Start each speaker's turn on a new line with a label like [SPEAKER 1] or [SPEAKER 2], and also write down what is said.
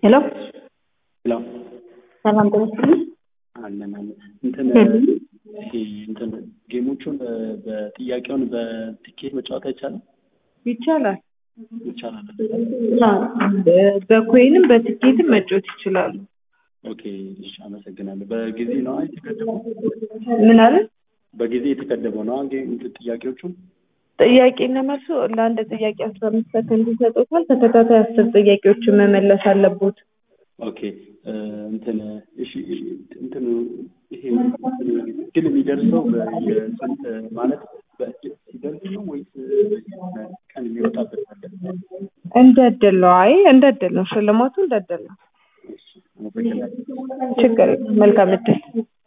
[SPEAKER 1] ሄሎ
[SPEAKER 2] ሄሎ
[SPEAKER 1] ሰላም ጤና ይስጥልኝ።
[SPEAKER 2] አለን አለን እንትን ይሄ እንትን ጌሞቹን በጥያቄውን በትኬት መጫወት አይቻልም?
[SPEAKER 1] ይቻላል።
[SPEAKER 2] ይቻላል።
[SPEAKER 1] በኮይንም በትኬትም መጫወት ይችላሉ።
[SPEAKER 2] ኦኬ እሺ፣ አመሰግናለሁ። በጊዜ ነው የተገደበው?
[SPEAKER 1] ምን አለ?
[SPEAKER 2] በጊዜ የተገደበው ነው ጌም እንትን ጥያቄዎቹ?
[SPEAKER 1] ጥያቄና መልሱ ለአንድ ጥያቄ አስራ አምስት ሰከንድ ይሰጡታል። ተከታታይ አስር ጥያቄዎችን መመለስ አለቦት።
[SPEAKER 2] ኦኬ እንትን እሺ እንትን ይሄ ግን የሚደርሰው የስንት ማለት በእጅ ሲደርስ ነው ወይስ ቀን የሚወጣበት አለ?
[SPEAKER 1] እንደ እድል ነው። አይ እንደ እድል ነው። ሽልማቱ እንደ እድል ነው።
[SPEAKER 2] እሺ፣ አመሰግናለሁ።
[SPEAKER 1] ችግር የለም። መልካም እድል